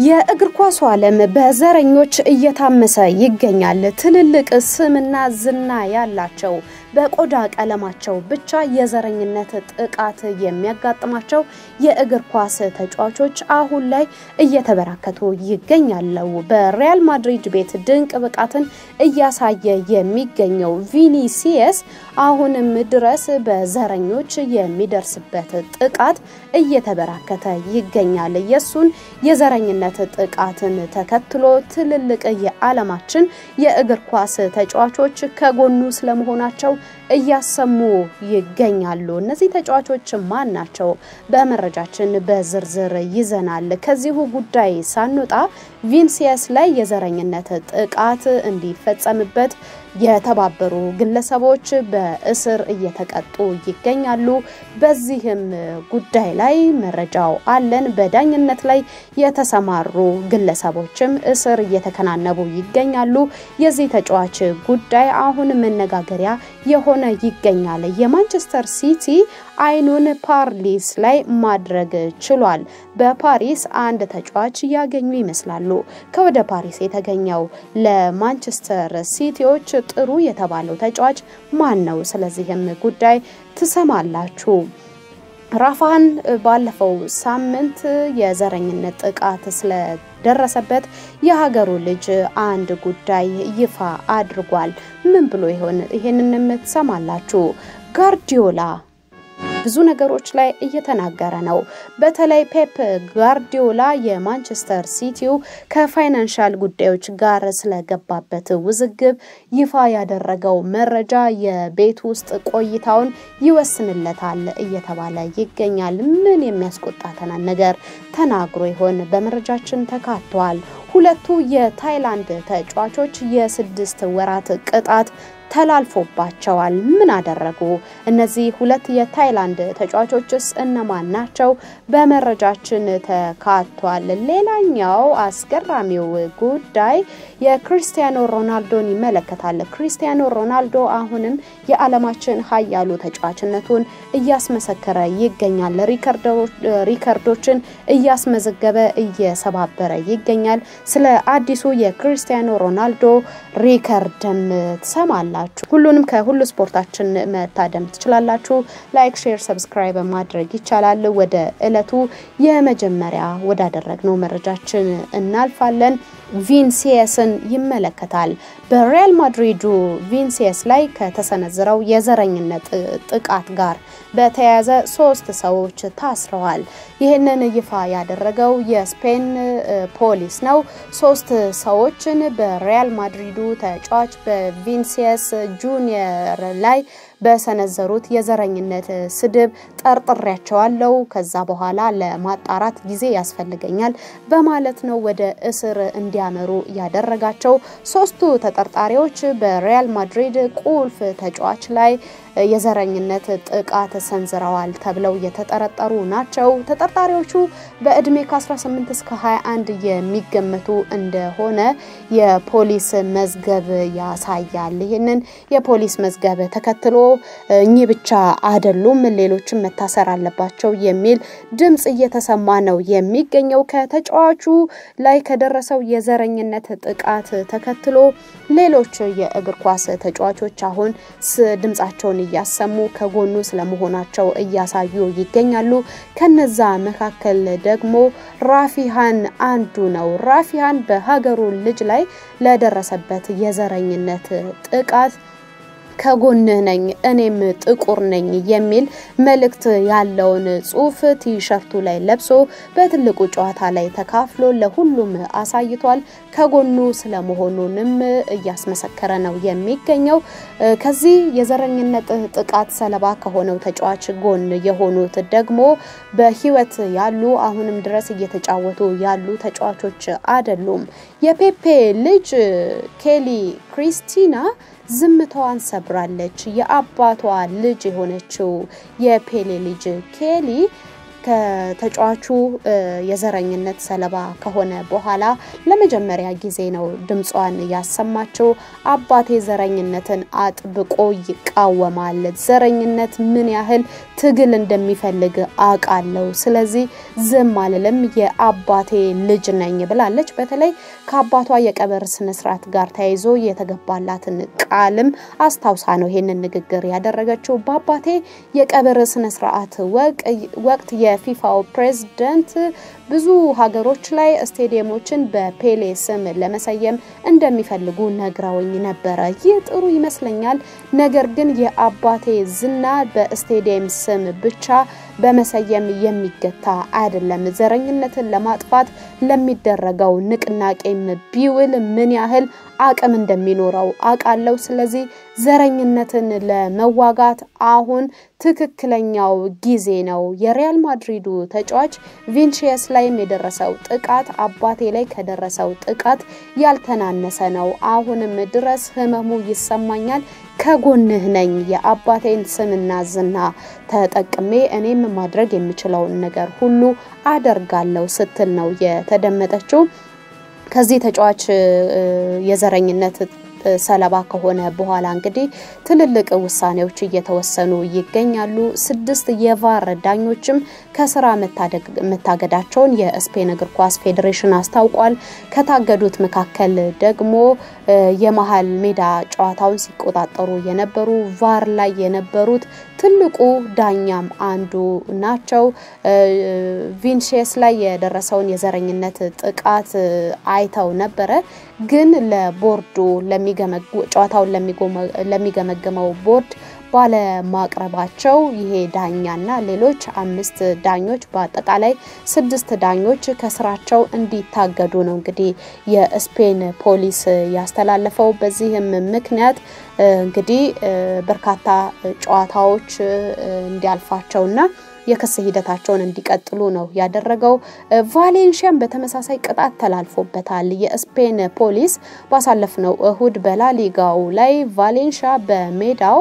የእግር ኳሱ ዓለም በዘረኞች እየታመሰ ይገኛል። ትልልቅ ስምና ዝና ያላቸው በቆዳ ቀለማቸው ብቻ የዘረኝነት ጥቃት የሚያጋጥማቸው የእግር ኳስ ተጫዋቾች አሁን ላይ እየተበራከቱ ይገኛሉ። በሪያል ማድሪድ ቤት ድንቅ ብቃትን እያሳየ የሚገኘው ቪኒሲየስ አሁንም ድረስ በዘረኞች የሚደርስበት ጥቃት እየተበራከተ ይገኛል። የሱን የዘረኝነት ጥቃትን ተከትሎ ትልልቅ የዓለማችን የእግር ኳስ ተጫዋቾች ከጎኑ ስለመሆናቸው እያሰሙ ይገኛሉ። እነዚህ ተጫዋቾች ማን ናቸው? በመረጃችን በዝርዝር ይዘናል። ከዚሁ ጉዳይ ሳንወጣ ቪኒሲየስ ላይ የዘረኝነት ጥቃት እንዲፈጸምበት የተባበሩ ግለሰቦች በእስር እየተቀጡ ይገኛሉ። በዚህም ጉዳይ ላይ መረጃው አለን። በዳኝነት ላይ የተሰማሩ ግለሰቦችም እስር እየተከናነቡ ይገኛሉ። የዚህ ተጫዋች ጉዳይ አሁን መነጋገሪያ የሆነ ይገኛል። የማንቸስተር ሲቲ አይኑን ፓሪስ ላይ ማድረግ ችሏል። በፓሪስ አንድ ተጫዋች ያገኙ ይመስላሉ። ከወደ ፓሪስ የተገኘው ለማንቸስተር ሲቲዎች ጥሩ የተባለው ተጫዋች ማን ነው? ስለዚህም ጉዳይ ትሰማላችሁ። ራፋን ባለፈው ሳምንት የዘረኝነት ጥቃት ስለደረሰበት የሀገሩ ልጅ አንድ ጉዳይ ይፋ አድርጓል። ምን ብሎ ይሆን? ይሄንንም ትሰማላችሁ። ጋርዲዮላ ብዙ ነገሮች ላይ እየተናገረ ነው። በተለይ ፔፕ ጋርዲዮላ የማንቸስተር ሲቲው ከፋይናንሻል ጉዳዮች ጋር ስለገባበት ውዝግብ ይፋ ያደረገው መረጃ የቤት ውስጥ ቆይታውን ይወስንለታል እየተባለ ይገኛል። ምን የሚያስቆጣተናል ነገር ተናግሮ ይሆን? በመረጃችን ተካቷል። ሁለቱ የታይላንድ ተጫዋቾች የስድስት ወራት ቅጣት ተላልፎባቸዋል። ምን አደረጉ? እነዚህ ሁለት የታይላንድ ተጫዋቾችስ እነማን ናቸው? በመረጃችን ተካቷል። ሌላኛው አስገራሚው ጉዳይ የክርስቲያኖ ሮናልዶን ይመለከታል። ክርስቲያኖ ሮናልዶ አሁንም የዓለማችን ሀያሉ ተጫዋችነቱን እያስመሰከረ ይገኛል። ሪከርዶችን እያስመዘገበ እየሰባበረ ይገኛል። ስለ አዲሱ የክርስቲያኖ ሮናልዶ ሪከርድም ትሰማላችሁ። ሁሉንም ከሁሉ ስፖርታችን መታደም ትችላላችሁ። ላይክ፣ ሼር፣ ሰብስክራይብ ማድረግ ይቻላል። ወደ እለቱ የመጀመሪያ ወዳደረግነው መረጃችን እናልፋለን። ቪኒሲየስን ይመለከታል። በሪያል ማድሪዱ ቪኒሲየስ ላይ ከተሰነዘረው የዘረኝነት ጥቃት ጋር በተያያዘ ሶስት ሰዎች ታስረዋል። ይህንን ይፋ ያደረገው የስፔን ፖሊስ ነው። ሶስት ሰዎችን በሪያል ማድሪዱ ተጫዋች በቪኒሲየስ ጁኒየር ላይ በሰነዘሩት የዘረኝነት ስድብ ጠርጥሬያቸዋለሁ። ከዛ በኋላ ለማጣራት ጊዜ ያስፈልገኛል በማለት ነው ወደ እስር እንዲያመሩ ያደረጋቸው። ሶስቱ ተጠርጣሪዎች በሪያል ማድሪድ ቁልፍ ተጫዋች ላይ የዘረኝነት ጥቃት ሰንዝረዋል ተብለው የተጠረጠሩ ናቸው። ተጠርጣሪዎቹ በእድሜ ከ18 እስከ 21 የሚገመቱ እንደሆነ የፖሊስ መዝገብ ያሳያል። ይህንን የፖሊስ መዝገብ ተከትሎ እኚህ ብቻ አይደሉም፣ ሌሎችም መታሰር አለባቸው የሚል ድምፅ እየተሰማ ነው የሚገኘው። ከተጫዋቹ ላይ ከደረሰው የዘረኝነት ጥቃት ተከትሎ ሌሎች የእግር ኳስ ተጫዋቾች አሁን ድምፃቸውን እያሰሙ ከጎኑ ስለመሆናቸው እያሳዩ ይገኛሉ። ከነዛ መካከል ደግሞ ራፊሃን አንዱ ነው። ራፊሃን በሀገሩ ልጅ ላይ ለደረሰበት የዘረኝነት ጥቃት ከጎንህ ነኝ እኔም ጥቁር ነኝ የሚል መልእክት ያለውን ጽሑፍ ቲሸርቱ ላይ ለብሶ በትልቁ ጨዋታ ላይ ተካፍሎ ለሁሉም አሳይቷል። ከጎኑ ስለመሆኑንም እያስመሰከረ ነው የሚገኘው። ከዚህ የዘረኝነት ጥቃት ሰለባ ከሆነው ተጫዋች ጎን የሆኑት ደግሞ በሕይወት ያሉ አሁንም ድረስ እየተጫወቱ ያሉ ተጫዋቾች አይደሉም። የፔፔ ልጅ ኬሊ ክሪስቲና ዝምታዋን ሰብራለች። የአባቷ ልጅ የሆነችው የፔሌ ልጅ ኬሊ ከተጫዋቹ የዘረኝነት ሰለባ ከሆነ በኋላ ለመጀመሪያ ጊዜ ነው ድምጿን ያሰማችው። አባቴ ዘረኝነትን አጥብቆ ይቃወማል። ዘረኝነት ምን ያህል ትግል እንደሚፈልግ አውቃለሁ። ስለዚህ ዝም አልልም፣ የአባቴ ልጅ ነኝ ብላለች። በተለይ ከአባቷ የቀብር ስነስርዓት ጋር ተያይዞ የተገባላትን ቃልም አስታውሳ ነው ይሄንን ንግግር ያደረገችው። በአባቴ የቀብር ስነስርዓት ወቅት የፊፋው ፕሬዝደንት ብዙ ሀገሮች ላይ ስቴዲየሞችን በፔሌ ስም ለመሰየም እንደሚፈልጉ ነግረውኝ ነበረ። ይህ ጥሩ ይመስለኛል። ነገር ግን የአባቴ ዝና በስቴዲየም ስም ብቻ በመሰየም የሚገታ አይደለም። ዘረኝነትን ለማጥፋት ለሚደረገው ንቅናቄም ቢውል ምን ያህል አቅም እንደሚኖረው አውቃለሁ። ስለዚህ ዘረኝነትን ለመዋጋት አሁን ትክክለኛው ጊዜ ነው። የሪያል ማድሪዱ ተጫዋች ቪንቺየስ ላይም የደረሰው ጥቃት አባቴ ላይ ከደረሰው ጥቃት ያልተናነሰ ነው። አሁንም ድረስ ህመሙ ይሰማኛል። ከጎንህ ነኝ። የአባቴን ስምና ዝና ተጠቅሜ እኔም ማድረግ የምችለውን ነገር ሁሉ አደርጋለሁ ስትል ነው የተደመጠችው። ከዚህ ተጫዋች የዘረኝነት ሰለባ ከሆነ በኋላ እንግዲህ ትልልቅ ውሳኔዎች እየተወሰኑ ይገኛሉ። ስድስት የቫር ዳኞችም ከስራ መታገዳቸውን የስፔን እግር ኳስ ፌዴሬሽን አስታውቋል። ከታገዱት መካከል ደግሞ የመሀል ሜዳ ጨዋታውን ሲቆጣጠሩ የነበሩ ቫር ላይ የነበሩት ትልቁ ዳኛም አንዱ ናቸው። ቪንቼስ ላይ የደረሰውን የዘረኝነት ጥቃት አይተው ነበረ ግን ለቦርዱ ጨዋታውን ለሚገመግመው ቦርድ ባለማቅረባቸው ይሄ ዳኛና ሌሎች አምስት ዳኞች በአጠቃላይ ስድስት ዳኞች ከስራቸው እንዲታገዱ ነው እንግዲህ የስፔን ፖሊስ ያስተላለፈው። በዚህም ምክንያት እንግዲህ በርካታ ጨዋታዎች እንዲያልፋቸውና የክስ ሂደታቸውን እንዲቀጥሉ ነው ያደረገው። ቫሌንሺያን በተመሳሳይ ቅጣት ተላልፎበታል። የስፔን ፖሊስ ባሳለፍነው እሁድ በላሊጋው ላይ ቫሌንሺያ በሜዳው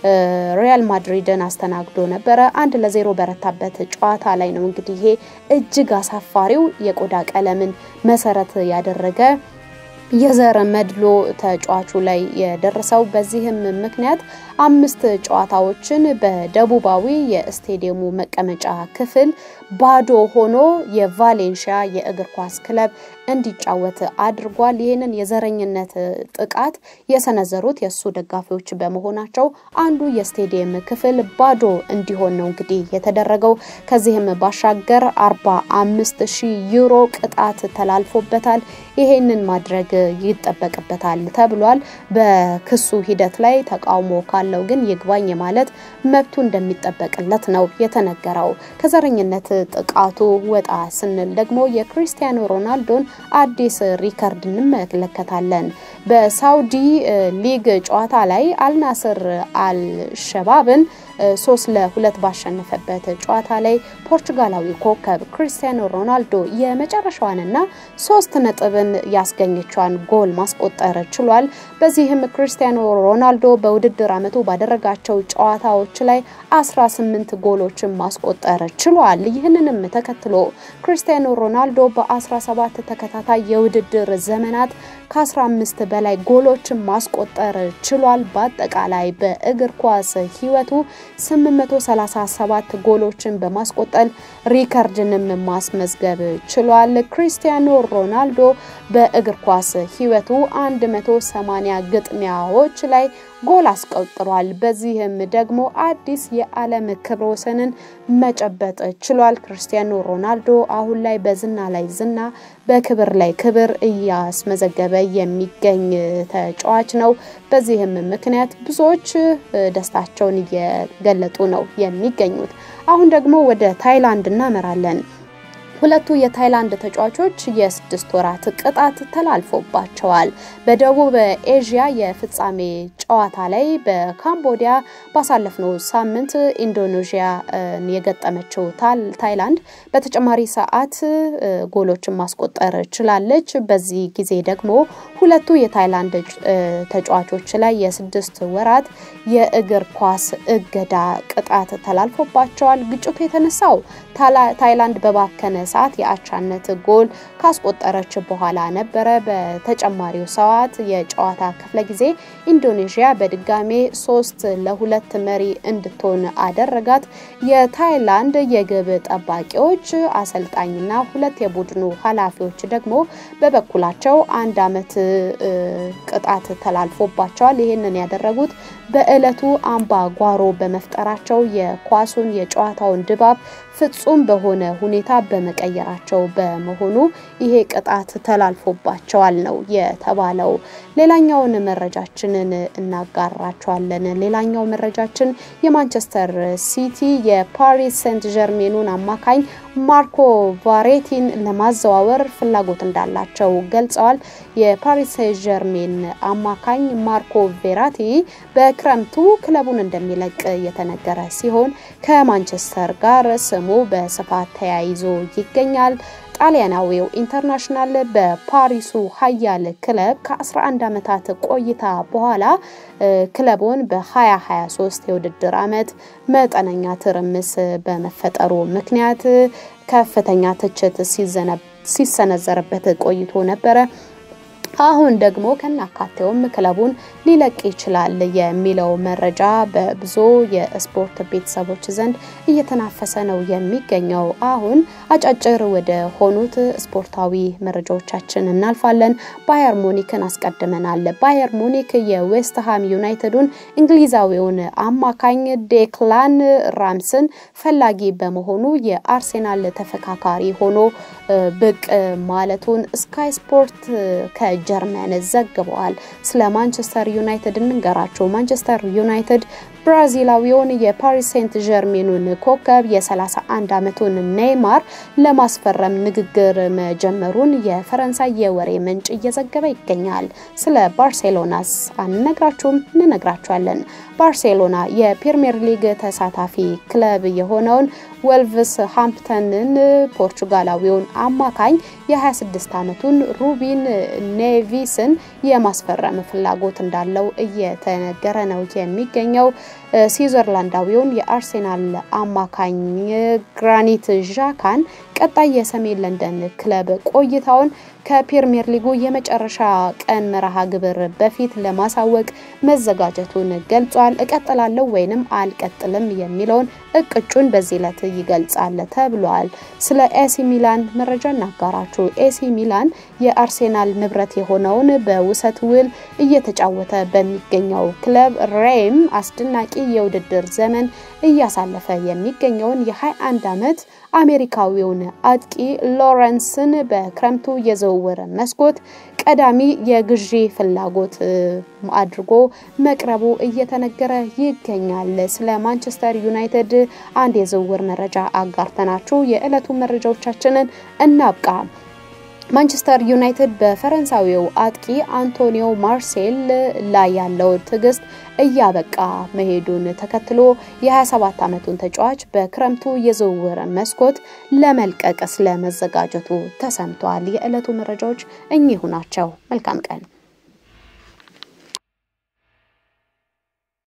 ሪያል ማድሪድን አስተናግዶ ነበረ። አንድ ለዜሮ በረታበት ጨዋታ ላይ ነው እንግዲህ ይሄ እጅግ አሳፋሪው የቆዳ ቀለምን መሰረት ያደረገ የዘር መድሎ ተጫዋቹ ላይ የደረሰው። በዚህም ምክንያት አምስት ጨዋታዎችን በደቡባዊ የስቴዲየሙ መቀመጫ ክፍል ባዶ ሆኖ የቫሌንሺያ የእግር ኳስ ክለብ እንዲጫወት አድርጓል። ይህንን የዘረኝነት ጥቃት የሰነዘሩት የእሱ ደጋፊዎች በመሆናቸው አንዱ የስቴዲየም ክፍል ባዶ እንዲሆን ነው እንግዲህ የተደረገው። ከዚህም ባሻገር አርባ አምስት ሺህ ዩሮ ቅጣት ተላልፎበታል። ይሄንን ማድረግ ይጠበቅበታል ተብሏል። በክሱ ሂደት ላይ ተቃውሞ ካለው ግን ይግባኝ ማለት መብቱ እንደሚጠበቅለት ነው የተነገረው። ከዘረኝነት ጥቃቱ ወጣ ስንል ደግሞ የክሪስቲያኖ ሮናልዶን አዲስ ሪከርድ እንመለከታለን። በሳውዲ ሊግ ጨዋታ ላይ አልናስር አልሸባብን ሶስት ለሁለት ባሸነፈበት ጨዋታ ላይ ፖርቹጋላዊ ኮከብ ክሪስቲያኖ ሮናልዶ የመጨረሻዋንና ሶስት ነጥብን ያስገኘቿን ጎል ማስቆጠር ችሏል። በዚህም ክሪስቲያኖ ሮናልዶ በውድድር ዓመቱ ባደረጋቸው ጨዋታዎች ላይ 18 ጎሎችን ማስቆጠር ችሏል። ይህንንም ተከትሎ ክሪስቲያኖ ሮናልዶ በ17 ተከታታይ የውድድር ዘመናት ከ15 በላይ ጎሎችን ማስቆጠር ችሏል። በአጠቃላይ በእግር ኳስ ሕይወቱ 837 ጎሎችን በማስቆጠር ሪከርድንም ማስመዝገብ ችሏል። ክሪስቲያኖ ሮናልዶ በእግር ኳስ ሕይወቱ 180 ግጥሚያዎች ላይ ጎል አስቆጥሯል። በዚህም ደግሞ አዲስ የዓለም ክብረ ወሰንን መጨበጥ ችሏል። ክርስቲያኖ ሮናልዶ አሁን ላይ በዝና ላይ ዝና፣ በክብር ላይ ክብር እያስመዘገበ የሚገኝ ተጫዋች ነው። በዚህም ምክንያት ብዙዎች ደስታቸውን እየገለጡ ነው የሚገኙት። አሁን ደግሞ ወደ ታይላንድ እናመራለን። ሁለቱ የታይላንድ ተጫዋቾች የስድስት ወራት ቅጣት ተላልፎባቸዋል። በደቡብ ኤዥያ የፍጻሜ ጨዋታ ላይ በካምቦዲያ ባሳለፍነው ሳምንት ኢንዶኔዥያ የገጠመችው ታይላንድ በተጨማሪ ሰዓት ጎሎችን ማስቆጠር ችላለች። በዚህ ጊዜ ደግሞ ሁለቱ የታይላንድ ተጫዋቾች ላይ የስድስት ወራት የእግር ኳስ እገዳ ቅጣት ተላልፎባቸዋል። ግጭቱ የተነሳው ታይላንድ በባከነ ሰዓት የአቻነት ጎል ካስቆጠረች በኋላ ነበረ። በተጨማሪው ሰዓት የጨዋታ ክፍለ ጊዜ ኢንዶኔዥያ በድጋሜ ሶስት ለሁለት መሪ እንድትሆን አደረጋት። የታይላንድ የግብ ጠባቂዎች አሰልጣኝና ሁለት የቡድኑ ኃላፊዎች ደግሞ በበኩላቸው አንድ ዓመት ቅጣት ተላልፎባቸዋል። ይህንን ያደረጉት በዕለቱ አምባ ጓሮ በመፍጠራቸው የኳሱን የጨዋታውን ድባብ ፍጹም በሆነ ሁኔታ በመቀየራቸው በመሆኑ ይሄ ቅጣት ተላልፎባቸዋል ነው የተባለው። ሌላኛውን መረጃችንን እናጋራቸዋለን። ሌላኛው መረጃችን የማንቸስተር ሲቲ የፓሪስ ሴንት ጀርሜኑን አማካኝ ማርኮ ቫሬቲን ለማዘዋወር ፍላጎት እንዳላቸው ገልጸዋል። የፓሪስ ሴንት ጀርሜን አማካኝ ማርኮ ቬራቲ በክረምቱ ክለቡን እንደሚለቅ የተነገረ ሲሆን ከማንቸስተር ጋር ስሙ በስፋት ተያይዞ ይገኛል። ጣሊያናዊው ኢንተርናሽናል በፓሪሱ ሀያል ክለብ ከ11 ዓመታት ቆይታ በኋላ ክለቡን በ2023 የውድድር ዓመት መጠነኛ ትርምስ በመፈጠሩ ምክንያት ከፍተኛ ትችት ሲሰነዘርበት ቆይቶ ነበረ። አሁን ደግሞ ከናካቴውም ክለቡን ሊለቅ ይችላል የሚለው መረጃ በብዙ የስፖርት ቤተሰቦች ዘንድ እየተናፈሰ ነው የሚገኘው። አሁን አጫጭር ወደ ሆኑት ስፖርታዊ መረጃዎቻችን እናልፋለን። ባየር ሙኒክን አስቀድመናል። ባየር ሙኒክ የዌስትሃም ዩናይትዱን እንግሊዛዊውን አማካኝ ዴክላን ራምስን ፈላጊ በመሆኑ የአርሴናል ተፈካካሪ ሆኖ ብቅ ማለቱን ስካይ ስፖርት ከጀርመን ዘግበዋል። ስለ ማንቸስተር ዩናይትድ እንንገራቸው። ማንቸስተር ዩናይትድ ብራዚላዊውን የፓሪስ ሴንት ጀርሜኑን ኮከብ የ31 ዓመቱን ኔይማር ለማስፈረም ንግግር መጀመሩን የፈረንሳይ የወሬ ምንጭ እየዘገበ ይገኛል። ስለ ባርሴሎናስ አንነግራችሁም? እንነግራችኋለን። ባርሴሎና የፕሪምየር ሊግ ተሳታፊ ክለብ የሆነውን ወልቭስ ሃምፕተንን ፖርቹጋላዊውን አማካኝ የ26 ዓመቱን ሩቢን ኔቪስን የማስፈረም ፍላጎት እንዳለው እየተነገረ ነው የሚገኘው። ስዊዘርላንዳዊውን የአርሴናል አማካኝ ግራኒት ዣካን ቀጣይ የሰሜን ለንደን ክለብ ቆይታውን ከፕሪምየር ሊጉ የመጨረሻ ቀን መርሃ ግብር በፊት ለማሳወቅ መዘጋጀቱን ገልጿል። እቀጥላለሁ ወይንም አልቀጥልም የሚለውን እቅጩን በዚህ ዕለት ይገልጻል ተብሏል። ስለ ኤሲ ሚላን መረጃ እናጋራችሁ። ኤሲ ሚላን የአርሴናል ንብረት የሆነውን በውሰት ውል እየተጫወተ በሚገኘው ክለብ ሬም አስደናቂ የውድድር ዘመን እያሳለፈ የሚገኘውን የ21 ዓመት አሜሪካዊውን አጥቂ ሎረንስን በክረምቱ የዝውውር መስኮት ቀዳሚ የግዢ ፍላጎት አድርጎ መቅረቡ እየተነገረ ይገኛል። ስለ ማንቸስተር ዩናይትድ አንድ የዝውውር መረጃ አጋርተናችሁ የዕለቱ መረጃዎቻችንን እናብቃ። ማንቸስተር ዩናይትድ በፈረንሳዊው አጥቂ አንቶኒዮ ማርሴል ላይ ያለው ትዕግስት እያበቃ መሄዱን ተከትሎ የ27 ዓመቱን ተጫዋች በክረምቱ የዝውውር መስኮት ለመልቀቅ ስለመዘጋጀቱ ተሰምቷል። የዕለቱ መረጃዎች እኚሁ ናቸው። መልካም ቀን